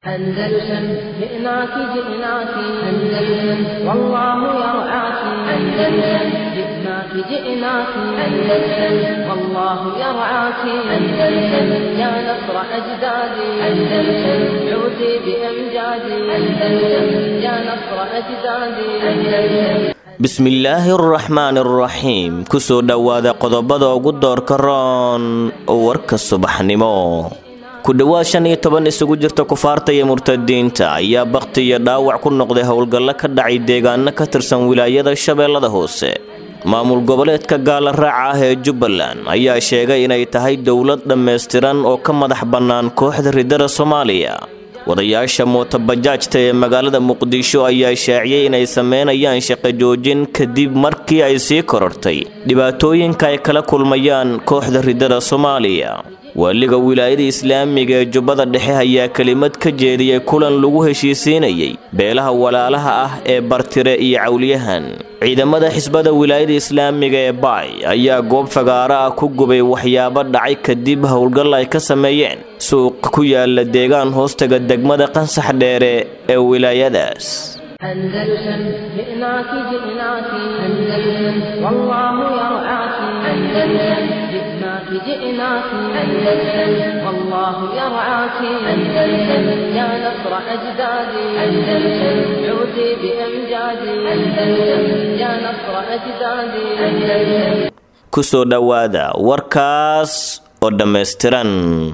أندلسن جئناك جئناك أندلسن والله يرعاك أندلسن جئناك جئناك أندلسن والله يرعاك أندلسن يا نصر أجدادي أندلسن عودي بأمجادي أندلسن يا نصر أجدادي أندلسن bismillaahi araxmaani araxiim kusoo dhowaada qodobada ugu doorka roon warka subaxnimo ku dhowaad shan iyo toban isugu jirta kufaarta iyo murtadiinta ayaa bakti iyo dhaawac ku noqday howlgallo ka dhacay deegaano ka tirsan wilaayada shabeellada hoose maamul goboleedka gaala raaca ah ee jubbaland ayaa sheegay inay tahay dowlad dhammaystiran oo ka madax bannaan kooxda ridada soomaaliya wadayaasha mootobajaajta ee magaalada muqdisho ayaa shaaciyey inay sameynayaan shaqo joojin kadib markii ay sii korortay dhibaatooyinka ay kala kulmayaan kooxda ridada soomaaliya waaliga wilaayada islaamiga ee jubbada dhexe ayaa kelimad ka jeediyey kulan lagu heshiisiinayay beelaha walaalaha ah ee bartire iyo cawliyahan ciidamada xisbada wilaayada islaamiga ee baay ayaa goob fagaaro ah ku gubay waxyaabo dhacay kadib howlgal ay ka sameeyeen suuq ku yaala deegaan hoostaga degmada qansax dheere ee wilaayadaas أندلسن جئناك جئناك أندلسن والله يرعاك أندلسن جئناك جئناك أندلسن والله يرعاك أندلسن يا نصر أجدادي أندلسن عودي بأمجادي أندلسن يا نصر أجدادي أندلسن kusoo dhowaada warkaas oo dhammaystiran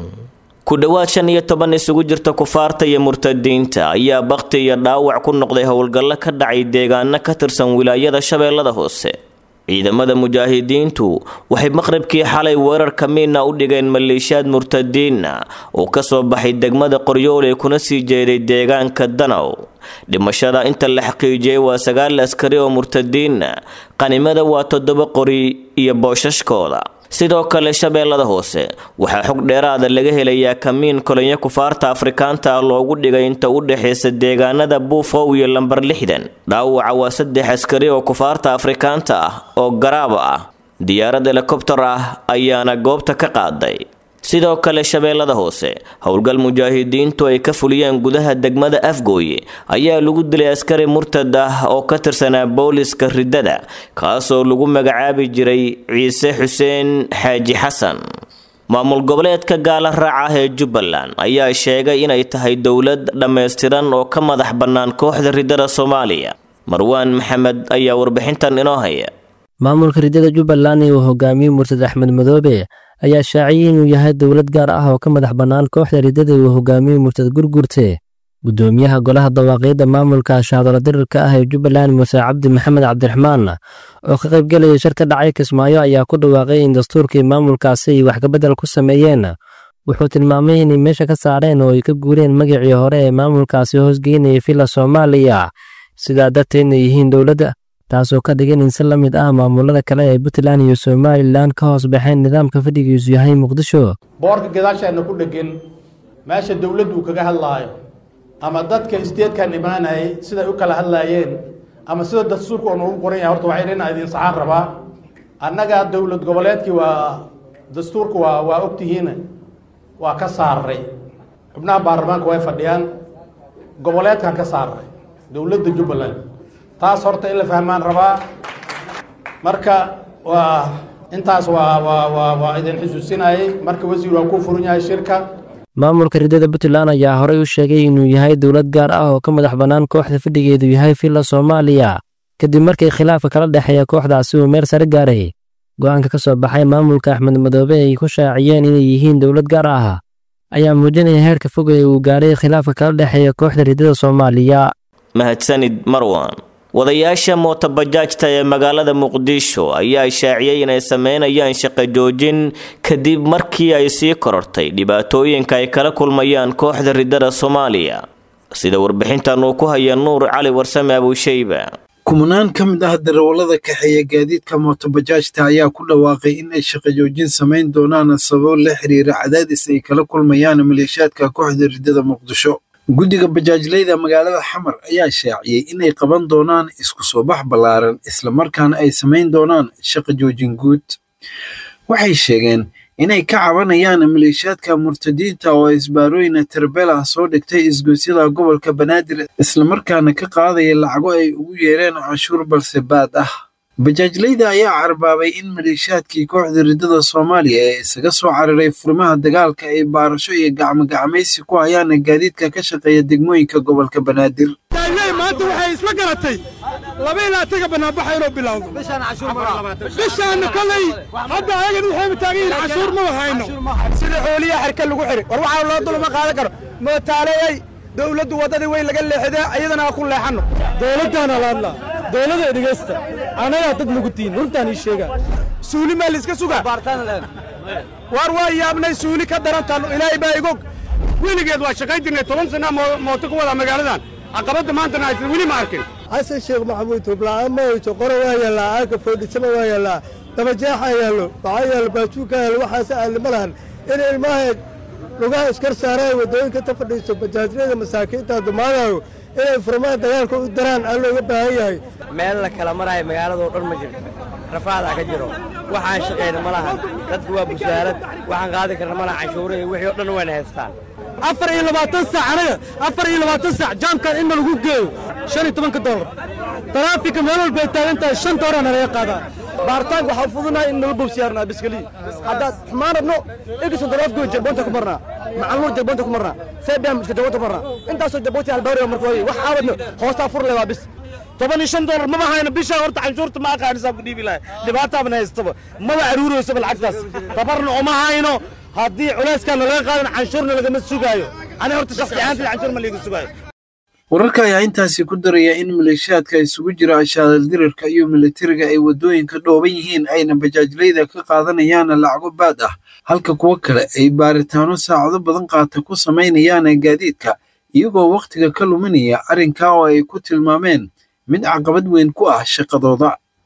ku dhowaad shan iyo toban isugu jirta kufaarta iyo murtadiinta ayaa bakti iyo dhaawac ku noqday howlgallo ka dhacay deegaano ka tirsan wilaayada shabeellada hoose ciidamada mujaahidiintu waxay maqribkii xalay weerar kamiina u dhigeen maleeshiyaad murtadiina oo kasoo baxay degmada qoryoole kuna sii jeeday deegaanka danow dhimashada inta la xaqiijiyey waa sagaal askari oo murtadiina qanimada waa toddoba qori iyo boosashkooda sidoo kale shabeellada hoose waxaa xog dheeraada laga helayaa kamiin kolonyo kufaarta afrikaanta ah loogu dhigay inta u dhexaysa deegaanada buufow iyo lambar lixdan dhaawaca waa saddex askari oo kufaarta afrikaanta ah oo garaaba ah diyaarad helikobtar ah ayaana goobta ka qaaday sidoo kale shabeellada hoose howlgal mujaahidiintu ay ka fuliyeen gudaha degmada afgooye ayaa lagu dilay askari murtad ah oo ka tirsanaa booliska riddada kaasoo lagu magacaabi jiray ciise xuseen xaaji xasan maamul goboleedka gaala raaca ah ee jubbaland ayaa sheegay inay tahay dowlad dhammaystiran oo ka madax bannaan kooxda riddada soomaaliya marwaan maxamed ayaa warbixintan inoo haya maamulka riddada jubbaland ee uu hogaamiyey murtad axmed madoobe ayaa shaaciyey inuu yahay dowlad gaar ah oo ka madax bannaan kooxda riddada uu hogaamiyey murtad gurgurte gudoomiyaha golaha dawaaqiidda maamulka shaadalo dirirka ah ee jubbaland muuse cabdi maxamed cabdiraxmaan oo ka qaybgelaya shir ka dhacay kismaayo ayaa ku dhawaaqay in dastuurkii maamulkaasi ay wax kabedel ku sameeyeen wuxuu tilmaamay inay meesha ka saareen oo ay ka guureen magacii hore ee maamulkaasi hoosgeynayay villa soomaaliya sidaa darteedna yihiin dowladda taasoo ka dhigan in si la mid ah maamulada kale ee puntland iyo somalilan ka hoos baxeen nidaamka fadhigiisu yahay muqdisho boorka gadaashaana ku dhegan meesha dowladdu uu kaga hadlaayo ama dadka isteedkan imaanayay siday u kala hadlaayeen ama sida dastuurka oo noogu qoran yahay horta waxay dhina idin saxaan rabaa annaga dowlad goboleedkii waa dastuurka waa waa ogtihiin waa ka saaray xubnaha baarlamaanka way fadhiyaan goboleedkaan ka saaray dowladda jubbaland taas horta in la fahmaan rabaa marka waa intaas waa waa waa waa idin xusuusinayay marka wasiir waa ku furan yahay shirka maamulka riddada puntland ayaa horey u sheegay inuu yahay dowlad gaar ah oo ka madax bannaan kooxda fadhigeedu yahay villa soomaaliya kadib markii khilaafka kala dhexeeya kooxdaasi uu meel sare gaaray go'aanka ka soo baxay maamulka axmed madoobe ay ku shaaciyeen inay yihiin dowlad gaar ah ayaa muujinaya heerka fog ee uu gaaray khilaafka kala dhexeeya kooxda riddada soomaaliya mahadsanid marwan wadayaasha mootobajaajta ee magaalada muqdisho ayaa shaaciyey inay sameynayaan shaqo joojin kadib markii ay sii korortay dhibaatooyinka ay kala kulmayaan kooxda riddada soomaaliya sida warbixintan uu ku haya nuur cali warsame abuushayba kumanaan ka mid ah darawallada kaxeeya gaadiidka mootobajaajta ayaa ku dhawaaqay in ay shaqo joojin samayn doonaan sababo la xiriira cadaadis ay kala kulmayaan maleeshiyaadka kooxda riddada muqdisho guddiga bajaajleyda magaalada xamar ayaa shaaciyey inay qaban doonaan isku soo bax ballaaran islamarkaana ay samayn doonaan shaqo joojin guud waxay sheegeen inay ka cabanayaan maleeshiyaadka murtadiinta oo isbaarooyina tarbeel ah soo dhigtay isgoysyada gobolka banaadir islamarkaana ka qaadaya lacago ay ugu yeereen canshuur balse baad ah bajaajleyda ayaa carbaabay in maleeshiyaadkii kooxda riddada soomaaliya ee isaga soo cararay furimaha dagaalka ay baarasho iyo gacmogacmaysi ku hayaan gaadiidka ka shaqeeya degmooyinka gobolka banaadir maanta waxay isla garatay laba ilaa taga banaanbaxa inuu bilowdo bishaanna kolay hadda ayagan waxayba taagan yihiin cashuur maba hayno sida xooliya xerka lagu xiri war waxaa loo dulma qaadan karo mootaaleey dowladdu waddadii way laga leexidee iyadana ha ku leexanno dowladdaana la hadlaa dowladda dhegaysta anagaa dad nagu tiin runtaan ii sheegaa suuli maa layska sugaa war waa yaabnay suuli ka darantaan ilaahay baa igog weligeed waa shaqayn jirnay toban sana mooto ku wadaa magaaladan caqabadda maantana aysan weli ma arkin xasan sheekh maxamuud tubla'aan ma hayso qore waa yaallaa aagga foodhisama waa yaallaa dabajeexa yaallo maxaa yaallo baajuuka yaallo waxaas aalli ma lahan in ilmaha lugaha iskar saaraayo waddooyinka ta fadhiiso bajaajyada masaakiinta dumaadayo inay furmaan dagaalka u daraan aan looga baahan yahay meel la kala maraayo magaaladoo dhan ma jirto rafaadaa ka jiro waxaan shaqayna ma lahan dadku waa busaarad waxaan qaadi karna ma laha canshuura iyo wixii o dhan wayna haystaan afar iyo labaatan saac anaga afar iyo labaatan saac jaamkan in ma lagu geeyo shan iyo tobanka dollar taraafika meel walba ay taagan tahay shan doolar nalaga qaadaa baaritaanka waxaa fudunahay in nala bowsiyaarnaa biskaliyi haddaad xumaan rabno egiso daraafkooda jabboonta ku marnaa macalmuur jabboonta ku marnaa seebiyam iska jabboonta ku marnaa intaasoo jabboonta halbaariga marka waaye wax aawadno hoostaa fur le waa bis toban iyo shan dollar maba hayno bishaa horta canshuurta ma aqaanisaa ku dhiibi lahay dhibaataabana haystaba maba aruuroysaba lacagtaas tabarna uma hayno haddii culayskaana laga qaadan canshuurna lagama sugaayo ani horta shakhsi ahaantii canshuur ma liiga sugaayo wararka ayaa intaasi ku daraya in maleeshiyaadka isugu jira ashaadal dirarka iyo militariga ay waddooyinka dhooban yihiin ayna bajaajleyda ka qaadanayaan lacago baad ah halka kuwo kale ay baaritaano saacado badan qaata ku samaynayaan gaadiidka iyagoo wakhtiga ka luminaya arrinkaa oo ay ku tilmaameen mid caqabad weyn ku ah shaqadooda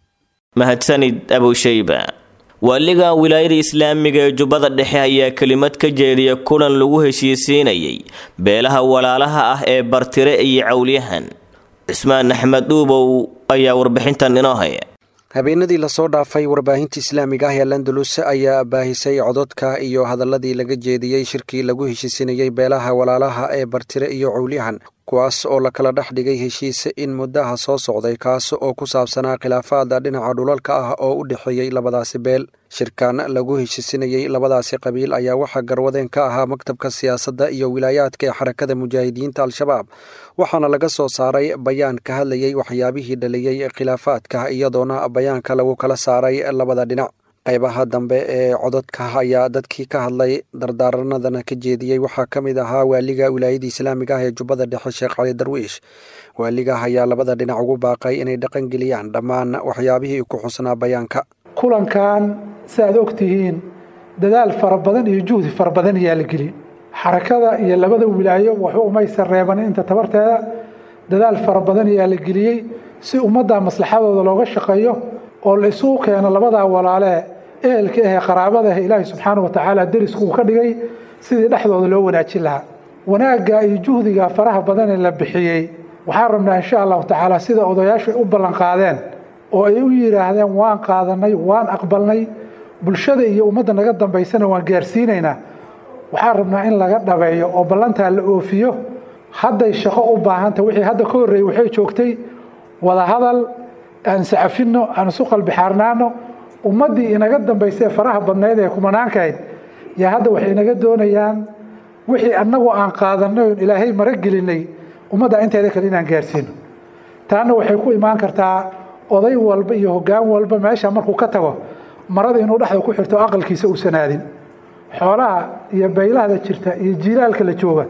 mahadsanid abushayba waaliga wilaayada islaamiga ee jubbada dhexe ayaa kelimad ka jeediya kulan lagu heshiisiinayay beelaha walaalaha ah ee bartire iyo cawlyahan cismaan axmed dhuubow ayaa warbixintan inoo haya habeenadii lasoo dhaafay warbaahinta islaamiga ah ee landalus ayaa baahisay cododka iyo hadaladii laga jeediyey shirkii lagu heshiisinayey beelaha walaalaha ee bartire iyo cowlyahan kuwaas oo la kala dhex dhigay heshiis in muddaha soo socday kaas oo ku saabsanaa khilaafaada dhinaca dhulalka ah oo u dhexeeyey labadaasi beel shirkan lagu heshiisinayey labadaasi qabiil ayaa waxaa garwadeen ka ahaa maktabka siyaasadda iyo wilaayaadka ee xarakada mujaahidiinta al-shabaab waxaana laga soo saaray bayaan ka hadlayey waxyaabihii dhaliyey khilaafaadka iyadoona bayaanka lagu kala saaray labada dhinac qaybaha dambe ee cododka ayaa dadkii ka hadlay dardaaranadana ka jeediyey waxaa ka mid ahaa waaliga wilaayada islaamiga ah ee jubbada dhexe sheekh cali darwiish waaliga ayaa labada dhinac ugu baaqay inay dhaqangeliyaan dhammaan waxyaabihii ku xusnaa bayaanka kulankan si aad og tihiin dadaal fara badan iyo juhdi fara badan ayaa la geliyey xarakada iyo labada wilaayo waxba umaysan reebanin inta tabarteeda dadaal fara badan ayaa la geliyey si ummadda maslaxadooda looga shaqeeyo oo la isugu keeno labadaa walaalee ehelka ahee qaraabada ah ilaahay subxaana wa tacaala derisku uu ka dhigay sidii dhexdooda loo wanaajin lahaa wanaagga iyo juhdiga faraha badan ee la bixiyey waxaan rabnaa insha allahu tacaala sida odayaashu ay u ballan qaadeen oo ay u yidhaahdeen waan qaadanay waan aqbalnay bulshada iyo ummadda naga dambaysana waan gaarsiinaynaa waxaan rabnaa in laga dhabeeyo oo ballantaa la oofiyo hadday shaqo u baahanta wixii hadda ka horreeyey waxay joogtay wadahadal aan sacafino aan isu qalbixaarnaano ummaddii inaga dambaysay faraha badnayd ee kumanaankayd yaa hadda waxay inaga doonayaan wixii annagu aan qaadanay oon ilaahay mara gelinay ummadda inteeda kale inaan gaarsiino taana waxay ku imaan kartaa oday walba iyo hoggaan walba meesha markuu ka tago marada inuu dhexda ku xirto aqalkiisa uusan aadin xoolaha iyo baylahda jirta iyo jiilaalka la jooga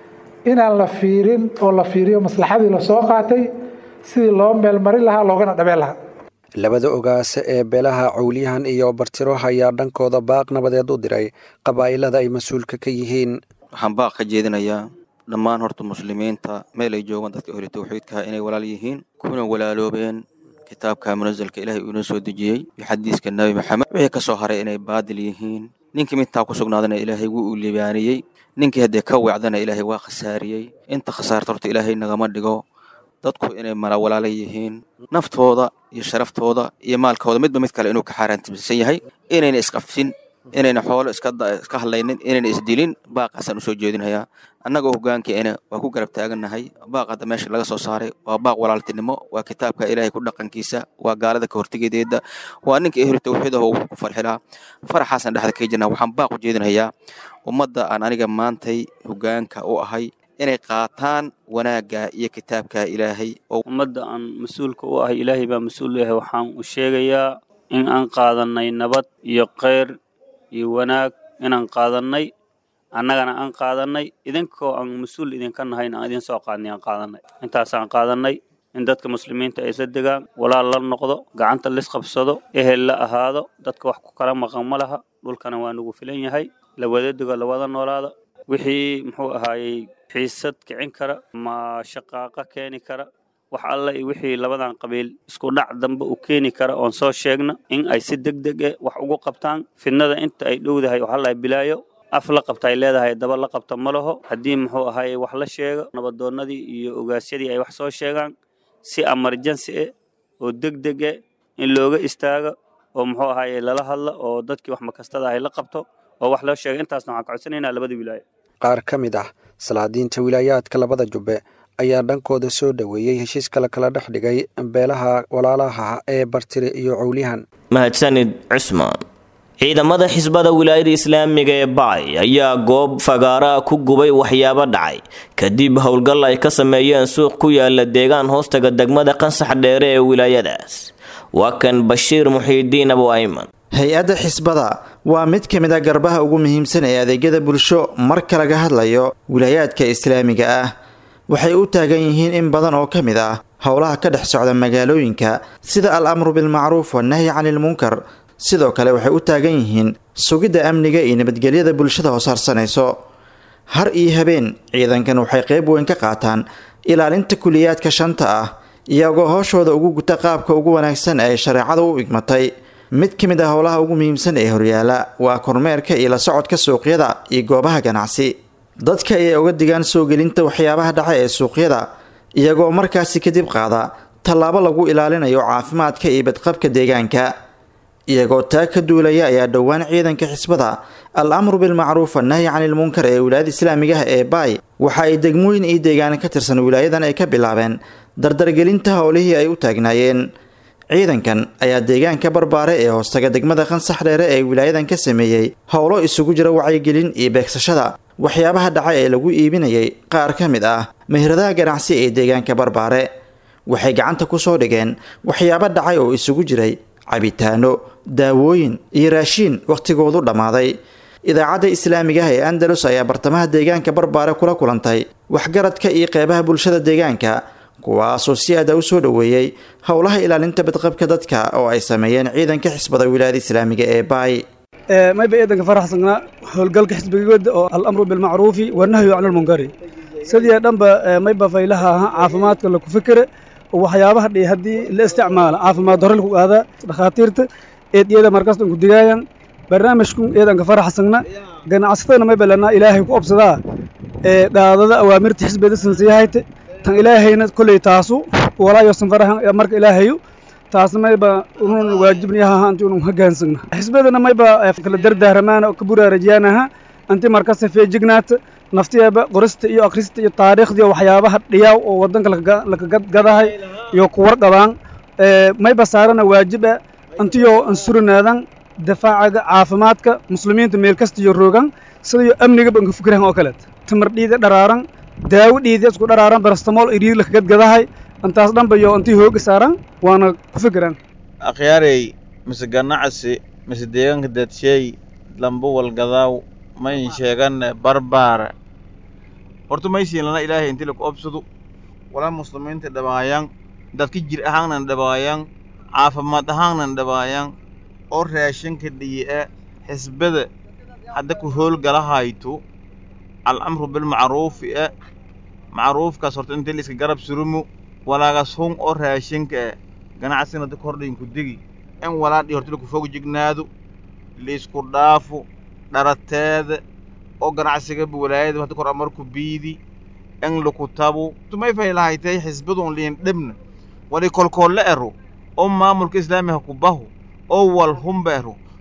inaan la fiirin oo la fiiriyo maslaxadii lasoo qaatay sidii loo meelmarin lahaa loogana dhabeen lahaa labada ogaase ee beelaha cowlyahan iyo bartiro ayaa dhankooda baaq nabadeed u diray qabaa'ilada ay mas-uulka ka yihiin waxaan baaq ka jeedinayaa dhammaan horta muslimiinta meel ay joogaan dadka hore tawxiidkaha inay walaal yihiin kuna walaaloobeen kitaabka munasalka ilaahay uuna soo dejiyey iyo xadiiska nebi maxamed wixii ka soo haray inay baadil yihiin ninkii midtaa ku sugnaadana ilaahay wuu u libaaniyey ninkii haddee ka wacdana ilaahay waa khasaariyey inta khasaarta horta ilaahay nagama dhigo dadku inay mala walaala yihiin naftooda iyo sharaftooda iyo maalkooda midba mid kale inuu ka xaaraantimsan yahay inayna isqafsin inayna xoolo iska iska hadlaynin inayna isdilin baaqaasaan usoo jeedinhayaa annagoo hogaankeena waa ku garab taagannahay baaq hadda meesha laga soo saaray waa baaq walaaltinimo waa kitaabka ilaahay ku dhaqankiisa waa gaalada ka hortegedeeda waa ninka ehlu tawxiid ah oo ku farxilaa faraxaasaan dhexda kaga jirnaa waxaan baaq u jeedinhayaa ummadda aan aniga maantay hogaanka u ahay inay qaataan wanaagga iyo kitaabka ilaahay ummadda aan mas-uulka u ahay ilaahay baa mas-uul yahay waxaan u sheegayaa in aan qaadanay nabad iyo kheyr iyo wanaag inaan qaadanay annagana aan qaadanay idinkoo aan mas-uul idinka nahayn aan idin soo qaadnay aan qaadanay intaasaan qaadanay in dadka muslimiinta ay isla degaan walaal la noqdo gacanta lisqabsado ehel la ahaado dadka wax ku kala maqan ma laha dhulkana waa nagu filan yahay la wada dego la wada noolaado wixii muxuu ahaayey xiisad kicin kara ma shaqaaqa keeni kara wax alle iyo wixii labadan qabiil isku dhac dambe u keeni kara oon soo sheegna in ay si deg deg e wax ugu qabtaan fidnada inta ay dhowdahay waxaa lahay bilaayo af la qabta ay leedahay daba la qabta ma laho haddii muxuu ahaayey wax la sheego nabadoonnadii iyo ogaasyadii ay wax soo sheegaan si emergency eh oo deg deg e in looga istaago oo muxuu ahaayey lala hadlo oo dadkii wax makastada ahay la qabto oo wax loo sheega intaasna waxaan ka codsanaynaa labada wilaayo qaar ka mid ah salaadiinta wilaayaadka labada jubbe ayaa dhankooda soo dhoweeyey heshiiska la kala dhex dhigay beelaha walaalaha ee bartire iyo cowlihan mahadsanid cusmaan ciidamada xisbada wilaayada islaamiga ee bacay ayaa goob fagaara ku gubay waxyaabo dhacay kadib howlgal ay ka sameeyeen suuq ku yaala deegaan hoostaga degmada qansax dheere ee wilaayadaas waa kan bashiir muxiidiin abu ayman hay-adda xisbada waa mid ka mid a garbaha ugu muhiimsan ee adeegyada bulsho marka laga hadlayo wilaayaadka islaamiga ah waxay u taagan yihiin in badan oo ka mid ah howlaha ka dhex socda magaalooyinka sida al amru bilmacruuf wannahyi canilmunkar sidoo kale waxay u taagan yihiin sugidda amniga iyo nabadgelyada bulshada hoosharsanayso har iyo habeen ciidankan waxay qayb weyn ka qaataan ilaalinta kuliyaadka shanta ah iyagoo hooshooda ugu guta qaabka ugu wanaagsan ee shareecada u igmatay mid ka mid ah howlaha ugu muhiimsan ee horyaala waa kormeerka iyo la socodka suuqyada iyo goobaha ganacsi dadka ayay uga digaan soo gelinta waxyaabaha dhaca ee suuqyada iyagoo markaasi kadib qaada tallaabo lagu ilaalinayo caafimaadka iyo badqabka deegaanka iyagoo taa ka duulaya ayaa dhowaan ciidanka xisbada al amru bilmacruuf annahyi canilmunkar ee wilaayada islaamiga ah ee baay waxa ay degmooyin iyo deegaana ka tirsan wilaayadan ay ka bilaabeen dardargelinta howlihii ay u taagnaayeen ciidankan ayaa deegaanka barbaare ee hoostaga degmada qansax dheere ee wilaayadan ka sameeyey howlo isugu jira wacyigelin iyo beegsashada waxyaabaha dhaca ee lagu iibinayay qaar ka mid ah meheradaha ganacsi ee deegaanka barbaare waxay gacanta ku soo dhigeen waxyaabo dhacay oo isugu jiray cabitaano daawooyin iyo raashiin wakhtigoodu dhammaaday idaacadda islaamiga ah ee andalus ayaa bartamaha deegaanka barbaare kula kulantay waxgaradka iyo qeybaha bulshada deegaanka kuwaasoo si aada u soo dhoweeyey howlaha ilaalinta badqabka dadka oo ay sameeyeen ciidanka xisbada wilaayada islaamiga ee baay mayba ciidanka faraxsanaa howlgalka xisbigooda oo alamru bilmacruufi wanahyu can lmunkari sidii dhanba mayba faylaha ahaa caafimaadka laku fikire waxyaabaha dhi haddii la isticmaalo caafimaad darro laku aada dhakhaatiirta eediyada markasta ku digaayan barnaamijku ciidanka faraxsagna ganacsatadana mayba lanaa ilaahay ku obsadaa ee dhaadada awaamirta xisbiyada sansiyahayte tan ilaahayna kolley taasu walaayosan farahan marka ilaahayu taasna mayba unun waajibniyaha anti unun hogaansagna xisbiyadana mayba kala dardaaramaana oo ka buraarajiyaanaha anti markasta feejignaata naftiyeeba qorista iyo akhrista iyo taariikhdii waxyaabaha dhiyaaw oo wadanka lakagadgadahay iyo kuwarqabaan mayba saarana waajiba antiyoo ansurinaadan difaacaga caafimaadka muslimiinta meel kasta iyo roogan sidayo amnigaba anka fikirahan oo kaleet tamar dhiida dharaaran daawo dhiida isku dharaaran barastamool iriir lakagadgadahay intaas dhanba iyo intii hooga saaran waana ku fikiraan akhyaarey mise ganacsi mise deegaanka dadsheey lamba walgadaaw mayn sheegan barbaara horta maysiinlana ilaahay inti laku obsado walaa muslimiinta dhabaayaan dadka jir ahaannan dhabaayaan caafimaad ahaannan dhabaayaan oo raashinka dhiyi'a xisbada hadda ku hoolgalahayto alcamru bilmacruufi e macruufkaas horta intii liiska garab surumu walaagas hun oo raashinka e ganacsigana dadka hordhayin ku degi in walaadhii horta laku fog jignaado liisku dhaafo dharateeda oo ganacsigaba walaayada hadda kor amarku biidi in laku tabo tumay faylahaytay xisbadun liin dhibna wali kolkoolle ero oo maamulka islaamiga ku baho oo wal humba ero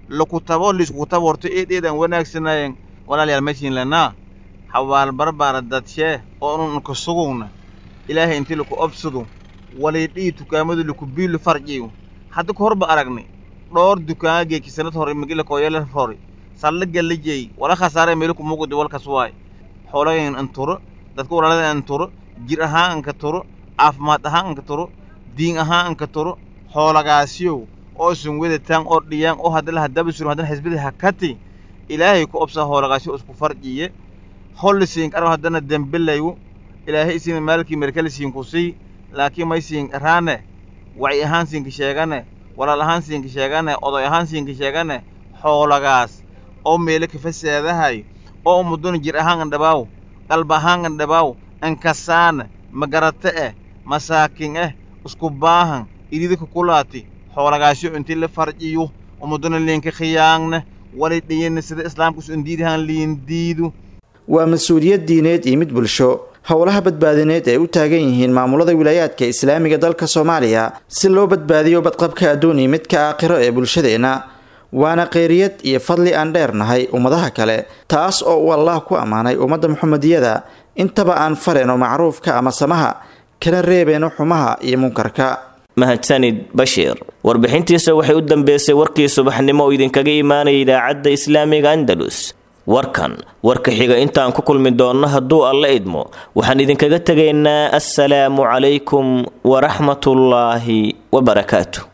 laku tabo liiskuku tabo horto eed eed aan wanaagsanayen walaalayaal maysiin lanaa hawaal barbaara dadshee oo unun ka sugugna ilaahay intii laku obsadu waliidhii dukaamadu laku biilu farjiyu hadda ka horba aragnay dhowr dukaana geeki sanad hore magila kooyala hore sallaga la jeey wala khasaare meelku mugudi walkas waay xoolagayn an turo dadka walaalada an turo jir ahaan anka turo caafimaad ahaan anka turo diin ahaan anka turo xoolagaasiyow oo sun wedataan oo dhiyaan oo haddala haddaba surin haddana xisbada hakati ilaahay ku obsaa hoolagaasyo isku farjiye hollisiin arab haddana dembelayu ilaahay isina maalkii merkalisiin ku sii laakiin may siin raane waci ahaan siinka sheegane walaal ahaan siinka sheegane oday ahaan siinka sheegane xoolagaas oo meelo kafasaadahay oo muduna jir ahaan andhabaaw qalba ahaan andhabaaw ankasaana magarate eh masaakin eh isku baahan ididika kulaati xoolagaasyo intii la farjiyo umuduna liinka khiyaangna wali dhiyana sida islaamku su indiidahan liindiidu waa mas-uuliyad diineed iyo mid bulsho howlaha badbaadineed ay u taagan yihiin maamulada wilaayaadka islaamiga dalka soomaaliya si loo badbaadiyo badqabka adduun iyo midka aakhiro ee bulshadeenna waana khayriyad iyo fadli aan dheernahay ummadaha kale taas oo uu allah ku ammaanay ummadda muxamediyada intaba aan fareenno macruufka ama samaha kana reebeenno xumaha iyo munkarka mahadsanid bashiir warbixintiisa waxay u dambeysay warkii subaxnimo oo idinkaga imaanaya idaacadda islaamiga andalus warkan warka xiga intaan ku kulmi doonno hadduu alla idmo waxaan idinkaga tegaynaa assalaamu calaykum waraxmatullaahi wabarakaatu